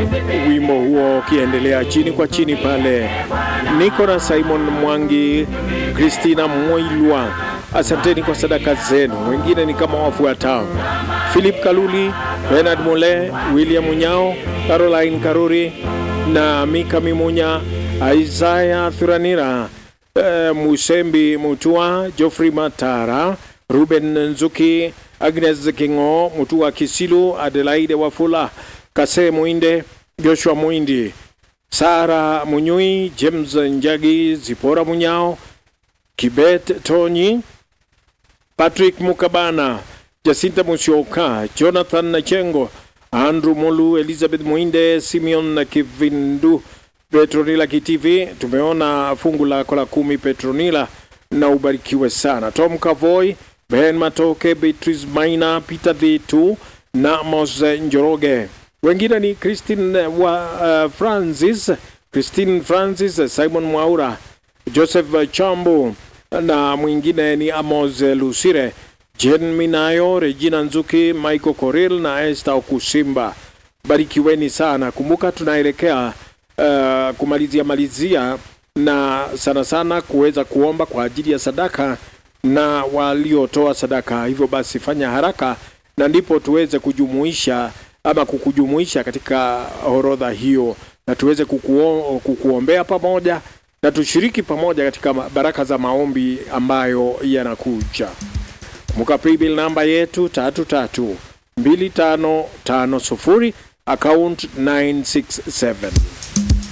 wimbo huo ukiendelea chini kwa chini pale. Niko na Simon Mwangi, Christina Mwailwa, asanteni kwa sadaka zenu. Wengine ni kama wafuatao: Philip Kaluli, Bernard Mole, William Munyao, Caroline Karuri na Mika Mimunya, Isaya Thuranira, eh, Musembi Mutua, Geoffrey Matara, Ruben Nzuki, Agnes Kingo, Mutua Kisilu, Adelaide Wafula, Kase Muinde, Joshua Muindi, Sara Munyui, James Njagi, Zipora Munyao, Kibet Tonyi, Patrick Mukabana, Jacinta Musyoka, Jonathan Nachengo, Andrew Molu, Elizabeth Muinde, Simeon Kivindu, Petronila Kitivi. Tumeona fungu lako la kumi Petronila, na ubarikiwe sana. Tom Kavoy, Ben Matoke, Beatrice Maina, Peter Vitu na Mose Njoroge. Wengine ni Christine wa uh, Francis, Christine Francis, Simon Mwaura, Joseph Chambu na mwingine ni Amos Lusire, Jen Minayo, Regina Nzuki, Michael Koril na Esther Okusimba. Barikiweni sana. Kumbuka tunaelekea uh, kumalizia malizia na sana sana kuweza kuomba kwa ajili ya sadaka na waliotoa sadaka. Hivyo basi fanya haraka na ndipo tuweze kujumuisha ama kukujumuisha katika orodha hiyo na tuweze kukuo, kukuombea pamoja na tushiriki pamoja katika baraka za maombi ambayo yanakuja. Kumbuka paybill namba yetu tatu tatu mbili tano tano sufuri account 967